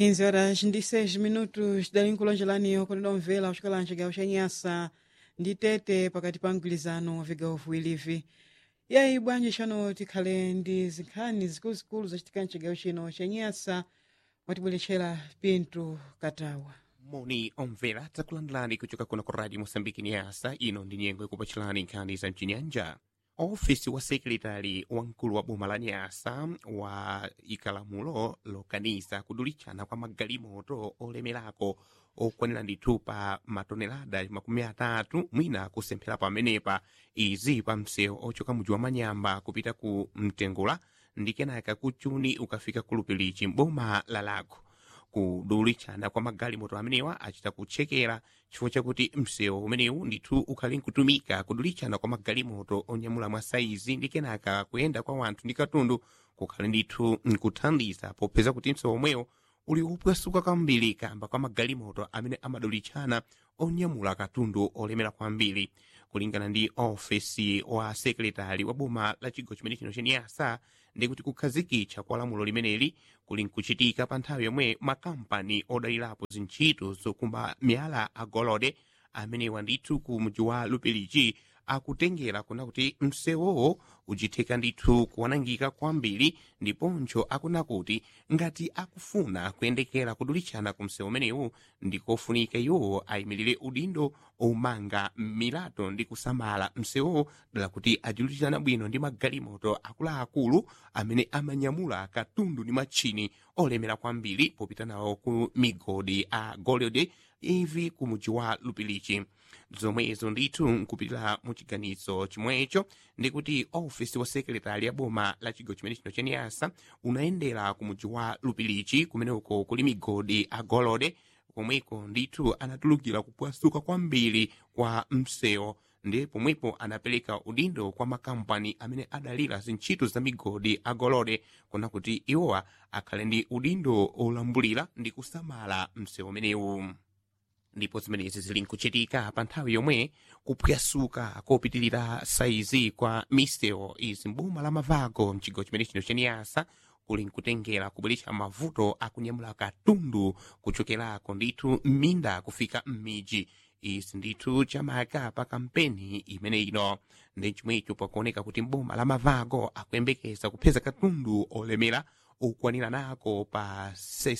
15 horas ndi 6 minutos dali nkulonjerani okondedwa omvera kuchokera mchigawo cha nyasa ndi tete pakati pa mgwirizano wa vigawo viwirivi yayi bwanji chano tikhale ndi zinkhani zikuluzikulu zachitika mchigawo chino cha nyasa watibweretchera pinto katawa moni omvera takulandirani kuchoka kuno ku radio mosambiki nyasa ino ndi nyengo ikupachirani nkhani za mchinyanja ofisi wa sekretari wamkulu wa boma la nyasa wa ikalamulo lokaniza kudulichana kwa magalimoto olemerako okwanira ndithu pa matonelada makumi atatu mwina kusemphera pamenepa izi pa msewu ochoka mudzi wa manyamba kupita ku mtengula ndi kenaka kuchuni ukafika ku lupilichi mboma la lago kudulichana kwa magalimoto amenewa achita kutchekera chifukwa chakuti msewu umenewu ndithu ukhali nkutumika kudulichana kwa magalimoto onyamula mwa saizi ndi kenaka kuyenda kwa wanthu ndi katundu kukhali ndithu nkuthandiza popeza kuti msewu omwewo uli upwasuka kwambiri kamba kwa magalimoto amene amadulichana onyamula katundu olemera kwambiri kulingana ndi ofesi wa sekretari wa boma la chigawo chimene chino cheniyasa ndikuti kukhazikitsa kwa lamulo limeneli kuli nkuchitika pa nthawi yomwe makampani odalirapo zintchito zokumba miyala agolode amenewa ndithu ku mji wa lupilichi akutengera kuna kuti msewowo uchitheka ndithu kuwanangika kwambiri ndiponso akuna kuti ngati akufuna kuyendekera kudulichana ku msewu umenewu ndikofunika iwo ayimirire udindo omanga milato ndi kusamala msewowo dala kuti adulichana bwino ndi magalimoto akuluakulu amene amanyamula katundu ndi matchini olemera kwambiri popita nawo ku migodi a golode ivi ku mudzi wa lupilichi zomwezo ndithu nkupitira mu chiganizo chomwecho ndikuti ofisi wa sekretari ya boma la chigawo chimene chino cheniyasa unayendera ku mudzi wa lupilichi kumeneko kuli migodi agolode komweko ndithu anatulukira kupwasuka kwambiri kwa msewu ndi pomwepo anapereka udindo kwa makampani amene adalira zintchito za migodi agolode kuna kuti iwowa akhale ndi udindo olambulira ndi kusamala msewu umenewu ndipo zimenezi zili nkuchitika pa nthawi yomwe kupwasuka kopitirira saizi kwa misewu izi mboma la mavago mchigawo chimene chino cheniyasa kuli nkutengera kubweretsa mavuto akunyamula katundu kuchokerako ndithu m'minda kufika m'midzi izi ndithu chamaka pa kampeni imene ino ndi chomwecho pakuoneka kuti mboma la mavago akuyembekeza kupeza katundu olemera okwanira nako pa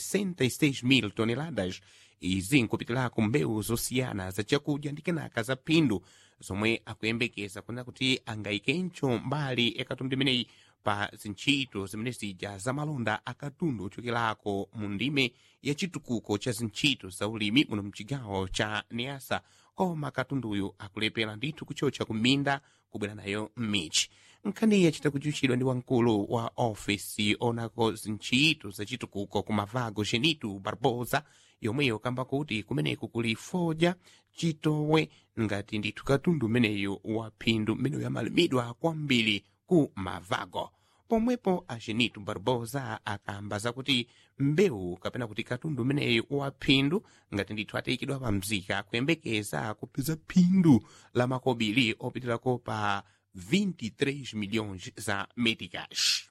66,000 toneladas izi nkupitirako mbewu zosiyana za chakudya ndi kenaka za phindu zomwe akuyembekeza kuna kuti angayikenso mbali ya katundu imeneyi pa zintchito zimene zija za malonda akatundu ochokerako mu ndime ya chitukuko cha zintchito za ulimi muno mchigawo cha niasa koma katunduyu akulepera ndithu kuchocha ku minda kubwera nayo m'michi nkhani yachita kuchuchidwa ndi wamkulu wa ofesi onako zintchito za chitukuko ku mavago genitu barbosa yomweyo kamba kuti kumeneku kuli fodya chitowe ngati ndithu katundu umeneyu wa phindu mmeneyo yamalimidwa kwambiri ku mavago pomwepo a genitu barbosa akamba zakuti mbewu kapena kuti katundu umeneyu wa phindu ngati ndithu atayikidwa pa mzika kuyembekeza kupeza phindu la makobiri opitirako pa 23 milhões za meticais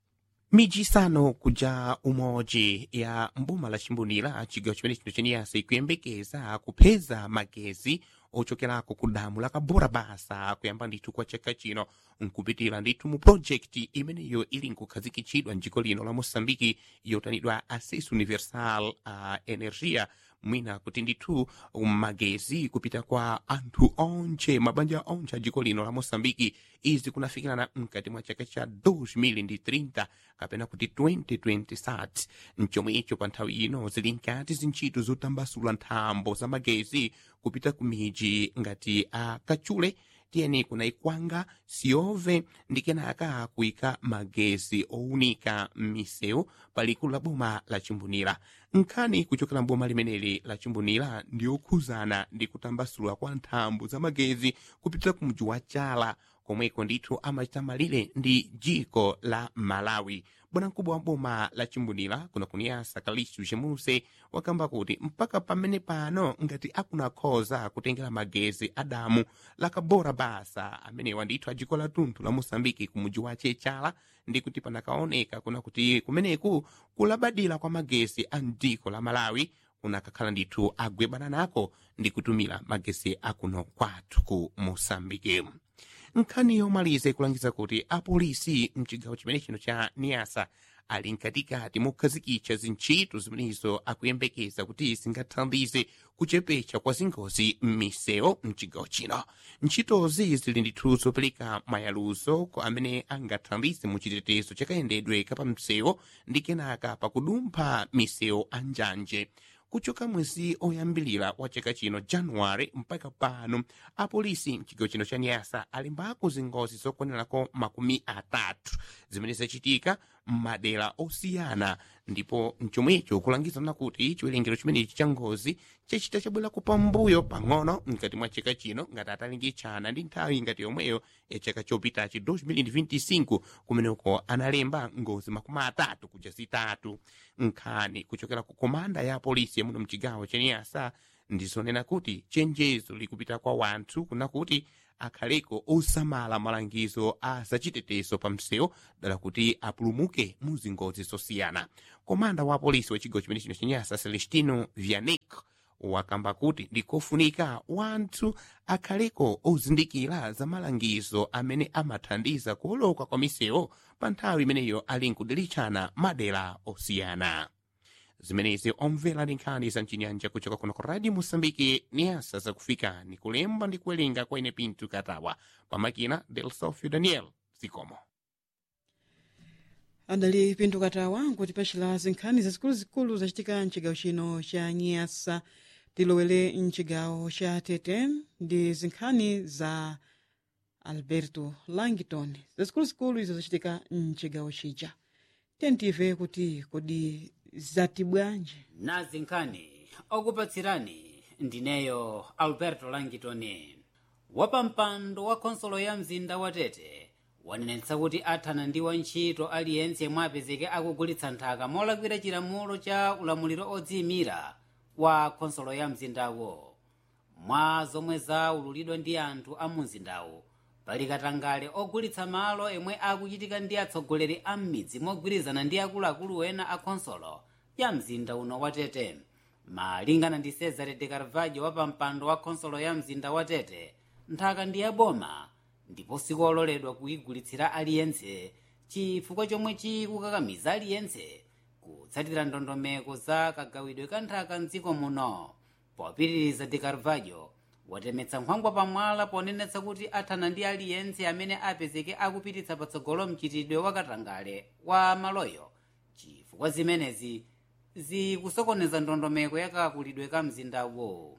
mijisano kuja umodzi ya mboma la chimbunira chigawo chimene chino cheniyasa ikuyembekeza kupeza magezi ochokerako ku damu la kabora basa kuyamba ndithu kwa chaka chino nkupitira ndithu mu projekti imeneyo ili nkukhazikitsidwa mdziko lino la moçambike yotanidwa access universal a uh, energia mwina kuti ndithu magezi kupita kwa anthu onche mabanja onche a dziko lino la moçambike izi kunafikirana mkati mwa chaka cha 2030 kapena kuti 2027 mchomwe icho pa nthawi ino zili nkati zintchito zotambasula nthambo za magezi kupita ku miji ngati a kachule tiyeni kunaikwanga siove ndi kenaka kuyika magezi owunika m'misewu palikulu la boma la chimbunira nkhani kuchokera mboma limeneli la chimbunira ndi yokhuzana ndi kutambasula kwa nthambo za magezi kupitira ku mji wa chala komweko ndithu amachita malire ndi dziko la malawi bwanamkubwa wa boma la chimbunira kuno kuniyasa kalistu chemuse wakamba kuti mpaka pamene pano ngati akunakhoza kutengera magezi adamu lakabora basa amenewa ndithu a dziko la tunthu la mosambiki ku mudzi wa chechala ndi kuti panakaoneka kuna kuti kumeneku kulabadira kwa magezi a mdziko la malawi unakakhala ndithu agwebana nako ndi kutumira magezi akuno kwathu ku mosambiki nkhani yomaliza ikulangiza kuti apolisi mchigawo chimene chino cha niyasa ali mkatikati mokhazikitsa zintchito zimenezo akuyembekeza kuti zingathandize kuchepetsa kwa zingozi m'misewu mchigawo chino ntchitozi zili ndithu zopereka mayaluzo kwa amene angathandize mu chitetezo chakayendedwe kapamsewu ndi kenaka pakudumpha misewu a njanje kuchoka mwezi oyambilira wa chaka chino januware mpaka pano apolisi mchigawo chino cha nyasa alimbako zingozi zokwanirako makumi atatu zimene zachitika m'madera osiyana ndipo mchomwecho kulangizana kuti chiwerengero chimenechi cha ngozi chachita chabwerako pambuyo pang'ono mkati mwa chaka chino ngati atalingitshana ndi nthawi ngati yomweyo ya chaka chopitachi 2025 kumeneko analemba ngozi makumi atatu kuja zitatu nkhani kuchokera ku komanda ya polisi yamuno mchigawo cha niyasa ndizonena kuti chenjezo likupita kwa wanthu kuna kuti akhaleko osamala malangizo a zachitetezo pa msewu dala kuti apulumuke mu zingozi zosiyana komanda wa polisi wa chigawo chimene chino chenyasa celestino vianic wakamba kuti ndikofunika wanthu akhaleko ozindikira za malangizo amene amathandiza kuoloka kwa misewu pa nthawi imeneyo ali nkudilitchana madera osiyana zimenezi omvera ndi nkhani za mchinyanja kuchoka kuno ku radio mosambiki niyasa zakufikani kulemba ndi kuwerenga kwa ine pinto katawa pamakina del sofio daniel zikomo adali pinto katawa nkuti pachila zinkhani zazikuluzikulu zachitika mchigawo chino cha nyasa tilowere mchigawo cha tete ndi zinkhani za alberto langton zazikuluzikulu izo zachitika mchigawo chija tentive kuti kodi zati bwanji nazi nkhani okupatsirani ndineyo alberto langitoni wapampando wa khonsolo ya mzinda wa tete wanenetsa kuti athana ndi wantchito aliyense yemwe apezeke akugulitsa nthaka molakwira chilamulo cha ulamuliro odziyimira wa khonsolo ya mzindawo mwa zomwe zaululidwa ndi anthu a mumzindawo pali katangale ogulitsa malo emwe akuchitika ndi atsogoleri a m'midzi mogwirizana ndi akuluakulu ena a khonsolo ya mzinda uno wa tete malingana ndi cesare de carvalho wa pampando wa khonsolo ya mzinda wa tete nthaka ndi yaboma ndipo sikololedwa kuyigulitsira aliyense chifukwa chomwe chikukakamiza aliyense kutsatira ndondomeko za kagawidwe ka nthaka mdziko muno popitiriza de carvalho watemetsa nkhwangwa pamwala ponenetsa kuti athana ndi aliyense amene apezeke akupititsa patsogolo mchitidwe wakatangale wa maloyo chifukwa zimenezi zikusokoneza ndondomeko yakakulidwe ka mzindawo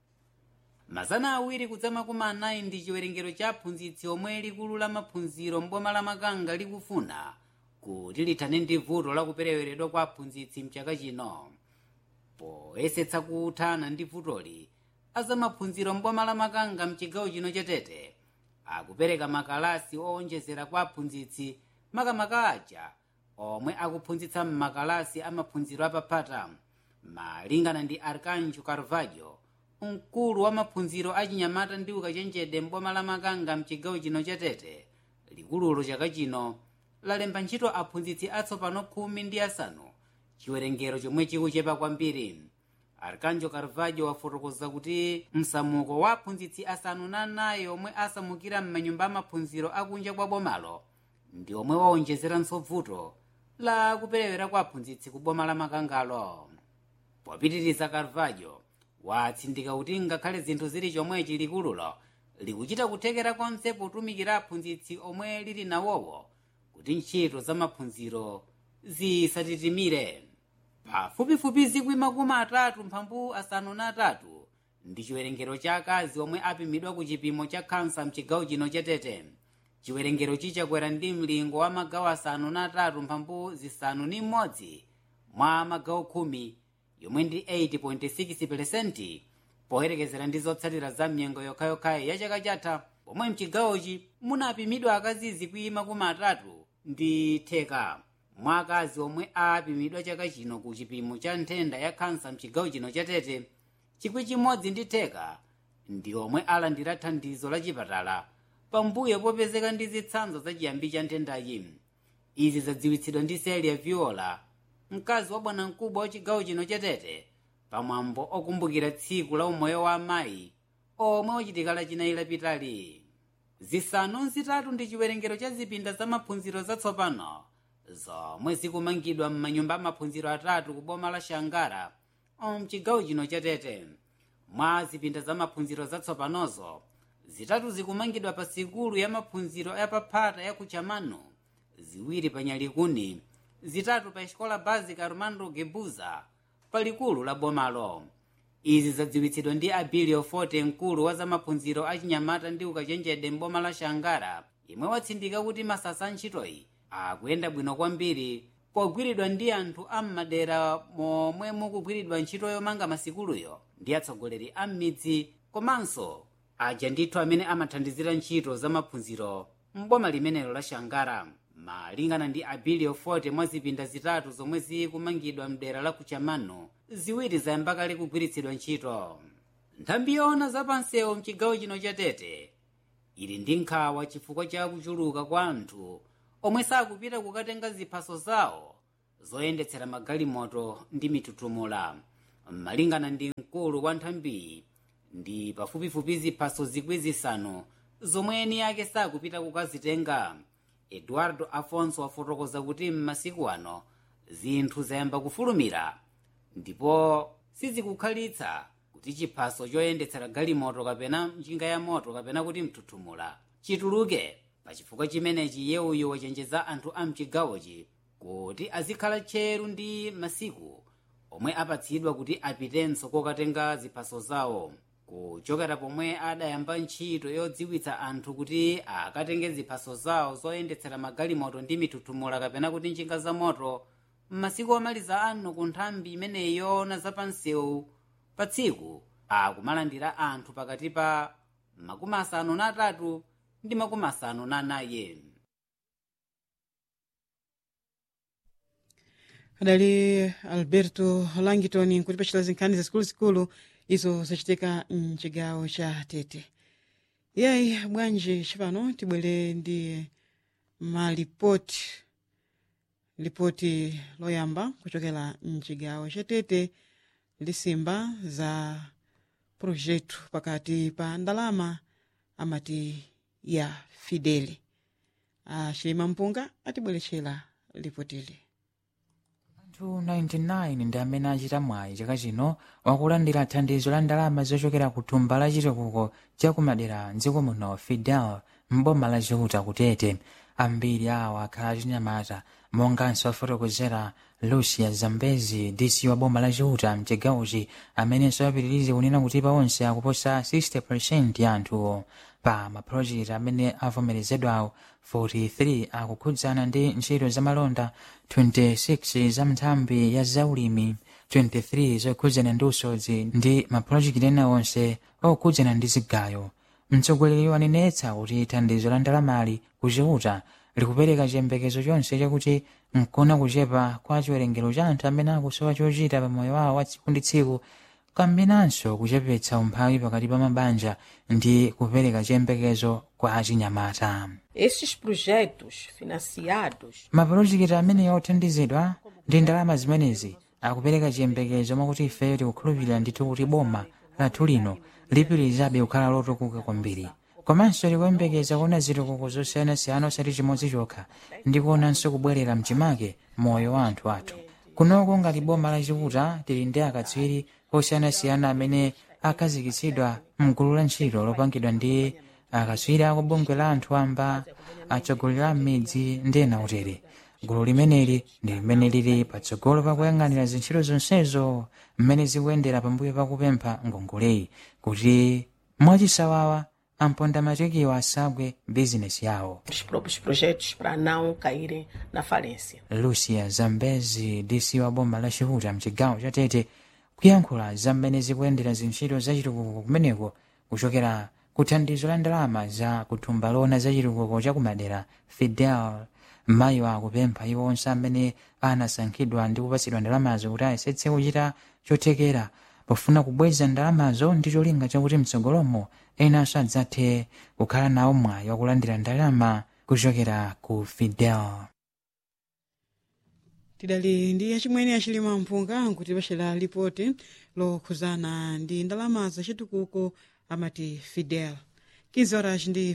mazana awiri kudzama kuma anayi ndi chiwerengero cha aphunzitsi omwe likulu la maphunziro mboma la makanga likufuna kuti lithane ndi vuto lakupereweredwa kwa aphunzitsi mchaka chino poyesetsa kuthana ndi vutoli azamaphunziro mboma la makanga mchigawo chino chatete akupereka makalasi owonjezera kwa aphunzitsi makamaka aja omwe akuphunzitsa m'makalasi amaphunziro apapata malingana ndi arcanjo carvalho mkulu wa maphunziro achinyamata ndi ukachenjede mboma la makanga mchigawo chino chatete likululo chaka chino lalemba ntchito aphunzitsi atsopano khumi ndi asanu chiwerengero chomwe chikuchepa kwambiri arcanjo carvalho wafotokoza kuti msamuko wa aphunzitsi asanu na anayi omwe asamukira m'manyumba amaphunziro akunja kwa bomalo ndi omwe waonjezeranso vuto la kuperewera kwa aphunzitsi ku boma la makangalo popitiriza carvalho watsindika kuti ngakhale zinthu zili chomwechi likululo likuchita kuthekera konse potumikira aphunzitsi omwe lili nawowo kuti ntchito za maphunziro zisatitimire pafupifupi zikwi makumi atatu mphambu asanu na atatu ndi chiwerengero cha akazi omwe apimidwa ku chipimo cha khansa mchigawo chino chatete chiwerengero chichakwera ndi mlingo wa magawo asanu na atatu mphambu zisanu ni mmodzi mwa magawo khumi yomwe ndi 80.6 poyerekezera ndi zotsatira za mnyengo yokhayokhayi ya chaka chatha pomwe mchigawochi munapimidwa akazi zikwi makumi atatu ndi theka mwa akazi omwe apimidwa chaka chino ku chipimo cha nthenda ya khansa mchigawo chino cha tete chikwi chimodzi ndi theka ndi omwe alandira thandizo la chipatala pambuyo popezeka ndi zitsanzo za chiyambi cha nthendayi izi zadziwitsidwa ndi celia viola mkazi wa bwanamkubwa wa chigawo chino cha tete pamwambo okumbukira tsiku la umoyo wa amayi omwe wachitika lachinayi lapitali zisanu nzitatu ndi chiwerengero cha zipinda za maphunziro zatsopano zomwe zikumangidwa m'manyumba amaphunziro atatu ku boma la shangara mchigawo chino cha tete mwa zipinda za maphunziro zatsopanozo zitatu zikumangidwa pa sikulu ya maphunziro yapaphata ya kuchamano ziwiri pa nyalikuni zitatu pa escola básica romano gebuza pa likulu la bomalo izi zadziwitsidwa ndi abilio forte mkulu wa zamaphunziro achinyamata ndi ukachenjede mboma la shangara imwe watsindika kuti masasa a ntchitoyi akuyenda bwino kwambiri pogwiridwa ndi anthu am'madera momwe mukugwiridwa ntchito yomanga masikuluyo ndi atsogoleri a m'midzi komanso aja ndithu amene amathandizira ntchito zamaphunziro m'boma limenelo la shangara malingana ndi abilio forte mwa zipinda zitatu zomwe zikumangidwa mdera la kuchamano ziwiri zayamba kale kugwiritsidwa ntchito nthambi yoona zapansewu mchigawo chino cha tete ili ndi nkhawa chifukwa cha kuchuluka kwa anthu omwe sakupita kukatenga ziphaso zawo zoyendetsera magalimoto ndi mitutumula malingana ndi mkulu wa nthambiyi ndi pafupifupi ziphaso zikwi zisanu zomwe eni ake sakupita kukazitenga eduardo afonso wafotokoza kuti m'masiku ano zinthu zayamba kufulumira ndipo sizikukhalitsa kuti chiphaso choyendetsera galimoto kapena njinga ya moto kapena kuti mtutumula chituluke pachifukwa chimenechi iye uyu wachenjeza anthu a mchigawochi kuti azikhala tcheru ndi masiku omwe apatsidwa kuti apitenso kokatenga ziphaso zawo kuchokera pomwe adayamba ntchito yodziwitsa anthu kuti akatenge ziphaso zawo zoyendetsera magalimoto ndi mitutumula kapena kuti njinga za moto m'masiku omaliza ano ku nthambi imeneyi yoona zapansewu pa tsiku akumalandira anthu pakati pa makumi asanu na atatu ndi makumi asanu na anayi adali alberto langton kuti pachita zinkhani zazikuluzikulu izo zachitika mchigawo cha tete yayi bwanji chipano tibwere ndi malipoti lipoti loyamba kuchokera mchigawo cha tete lisimba za projeto pakati pa ndalama amati ya fideli achilima mpunga atibwerechera lipotili anthu 99 ndi amene achita mwayi chaka chino wakulandira thandizo la ndalama zochokera ku thumba la chitukuko cha kumadera mdziko muno fidel mboma la chiuta kutete ambiri awo akhala achinyamata monganso afotokozera lucia zambezi dc wa boma la chiuta mchigawochi amenenso apitirize kunena kuti pa onse akuposa 60 ya anthuwo pa mapulojekiti amene avomerezedwawo 43 akukhudzana ndi ntchito zamalonda 26 za nthambi ya zaulimi 23 zokhudzana ndi usodzi ndi mapulojekiti ena onse okhudzana ndi zigayo mtsogoleri wanenetsa kuti thandizo la ndalamali kuchiuta likupereka chiyembekezo chonse chakuti nkona kuchepa kwa chiwerengero cha anthu amene akusowa chochita pa moyo wawo wa tsiku ndi tsiku kamenanso kuchepetsa umphawi pakati pa mabanja ndi kupereka chiyembekezo kwa achinyamata Estes projetos financiados mapulojekiti amene othandizidwa ndi ndalama zimenezi akupereka chiyembekezo mwakuti ifeyo tikukhulupirira ndithu kuti boma lathu lino lipitirizabe kukhala lotukuka kwambiri komanso likuyembekeza kuona zitukuko zosiyanasiyana osati chimodzi chokha ndi kuonanso kubwerera mchimake moyo wa anthu athu kunoko ngati boma lachiuta tili ndi akatswiri osiyanasiyana amene akhazikitsidwa mgulu la ntchito lopangidwa ndi akatswiri ako bungwe la anthu amba atsogoleri a m'midzi ndi ena utere gulu limeneli ndi limene lili patsogolo pakuyang'anira zintchito zonsezo mmene zikuyendera pambuyo pakupempha ngongoleyi kuti mwachisawawa amponda matekiwa asagwe bizinesi yawo os próprios projetos para não caírem na falência. lucia zambezi dc wa boma la chihuta mchigawo cha tete kuyankhula za mmene zikuyendera zintchito zachitukuko kumeneko kuchokera ku thandizo la ndalama za kuthumba lona za chitukuko cha kumadera fidel mayiwa akupempha iwo onse amene anasankhidwa ndi kupatsidwa ndalamazo kuti ayesetse kuchita chothekera pofuna kubweza ndalamazo ndi cholinga chakuti mtsogolomo enanso adzathe kukhala nawo mwayi wakulandira ndalama kuchokera ku fidel tidali ndi yachimwene yachilima mpunga nkuti pachela lipoti lokhuzana ndi ndalama zachitukuko amati fidel 15 horas ndi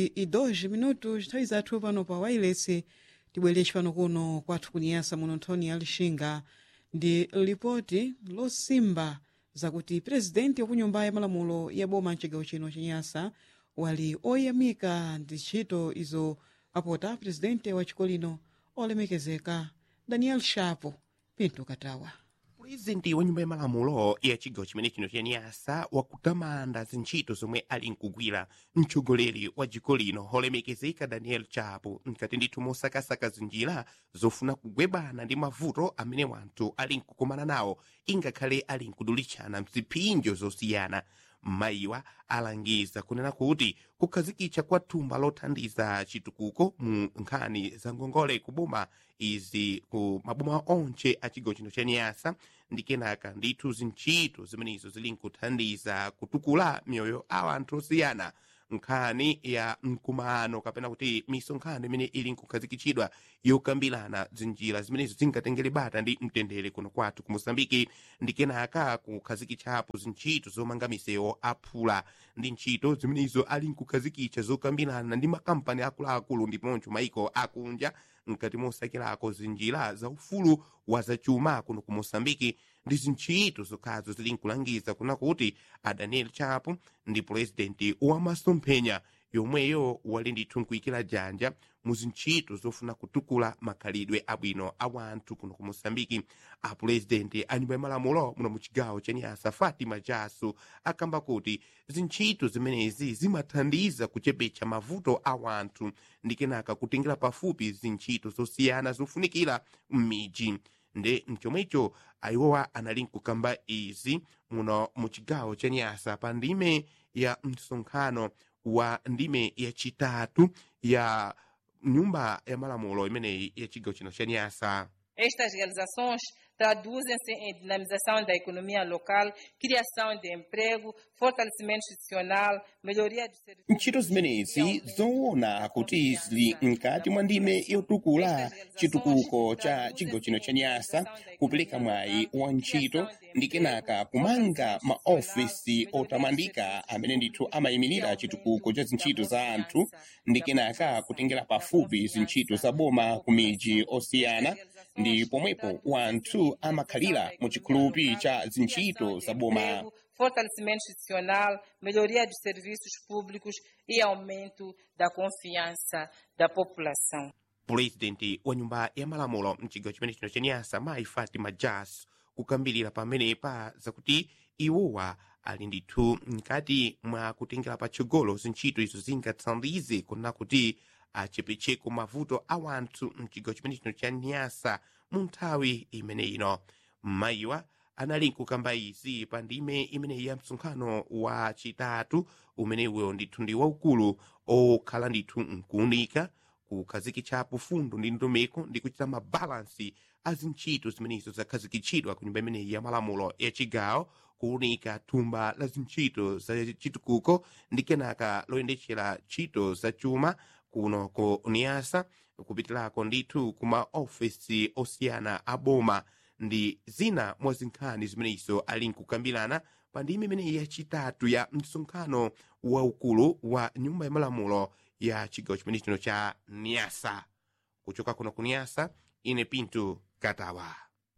22 minutos nthawi zathu pano pa wailesi tibwerechi pano kuno kwathu kuniyasa muno nthoni ya lixinga ndi lipoti losimba zakuti presidenti wa kunyumba ya malamulo ya boma mchigawo chino chenyasa wali oyamika ndi ntchito izo apota presidente wa chiko lino olemekezeka daniel shapo pinto katawa purezidenti wa nyumba ya malamulo ya chigawo chimene chino chaniyasa wakutamanda zintchito zomwe ali nkugwira mtsogoleri wa dziko lino olemekezeka daniel chapo mkati ndithu mosakasaka zinjira zofuna kugwebana ndi mavuto amene wanthu ali nkukumana nawo ingakhale ali nkudulitchana mziphinjo zosiyana mayiwa alangiza kunena kuti kukhazikitsa kwa thumba lothandiza chitukuko mu nkhani za ngongole kuboma izi ku maboma onse a chigawo chino cha niyasa ndi kenaka ndithu zintchito zimenezo zili nkuthandiza kutukula miyoyo a anthu osiyana nkhani ya mkumano kapena kuti misonkhano imene ili nkukhazikitsidwa yokambirana zinjira zimenezo zingatengere bata ndi mtendere kuno kwathu ku mosambiki ndi kenaka kukhazikitsapo zintchito zomanga misewu aphula ndi ntchito zimenezo ali nkukhazikitsa zokambirana ndi makampani akuluakulu ndiponso maiko akunja mkati mosakirako zinjira za ufulu wa zachuma kuno ku mosambiki ndi zintchito zokhazo zili nkulangiza kuna kuti a daniel chapo ndi purezidenti wa masomphenya yomweyo wali ndithu nkuyikira janja mu zintchito zofuna kutukula makhalidwe abwino a wanthu kuno ku mosambiki a purezidenti a nyumba ya malamulo muno mu chigawo cha niyasa fatima jaso akamba kuti zintchito zimenezi zimathandiza kuchepetsa mavuto a wanthu ndi kenaka kutengera pafupi zintchito zosiyana zofunikira m'midzi ndi mchomwecho ayiwowa anali nkukamba izi muno mu chigawo cha niyasa pa ndime ya msonkhano wa ndime yachitatu ya nyumba ya malamulo imeneyi ya chigawo chino cha niyasa Estas realizações traduzem-se em dinamização da economia local, criação de emprego, fortalecimento institucional, melhoria dos serviços. ntchito zimenezi zoona kuti zili mkati mwa ndime yotukula chitukuko cha chigawo chino cha nyasa kupereka mwayi wa ntchito ndi kenaka kumanga maofisi otamandika amene ndithu amayimirira chitukuko cha zintchito za anthu ndi kenaka kutengera pafupi zintchito za boma ku midzi osiyana ndi pomwepo wanthu amakhalira mu chikhulupi cha zintchito za boma Emprego, fortalecimento institucional, melhoria dos serviços públicos e aumento da confiança da população. purezidenti wa nyumba ya malamulo mchigawo chimene chino cha nyasa mayi fatima jas kukambirira pamenepa zakuti iwowa ali ndithu mkati mwa kutengera patsogolo zintchito izo zingathandize kunena kuti achepetseko mavuto a wanthu mchigawo chimene chino cha nyasa mu nthawi imene ino mayiwa anali nkukamba izi pa ndime imeneyi ya msonkhano wa chitatu umenewo ndithu ndi waukulu okhala ndithu nkuunika kukhazikitsapo fundo ndi ndondomeko ndi kuchita mabalansi a zintchito zimenezo zakhazikitsidwa ku nyumba imeneyi ya malamulo ya chigawo kuunika thumba la zintchito za chitukuko ndi kenaka loyendetsera ntchito za chuma kuno ku niyasa kupitirako ndithu ku maofesi osiyana a boma ndi zina mwa zinkhani zimenezo ali nkukambirana pa ndime imeneyi yachitatu ya msonkhano waukulu wa nyumba ya malamulo ya chigawo chimene chino cha niyasa kuchoka kuno ku niyasa ine pinto katawa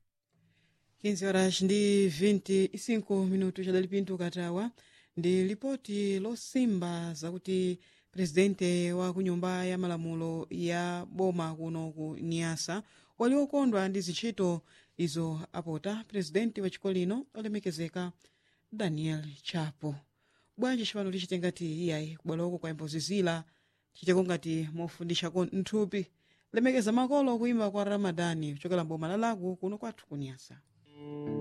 15 horas ndi 25 minutos chadali pinto katawa ndi lipoti losimba zakuti presidente wa kunyumba ya malamulo ya boma kuno ku niyasa wali okondwa ndi zintchito izo apota presidenti wa chiko lino olemekezeka daniel chapo bwanji cipano lichitenga ti iyayi kubwaloko kwa imbozizila chiteko ngati mofundishako nthupi lemekeza makolo kuimba kwa ramadani kuchokera mboma lalaku kuno kwathu kunyasa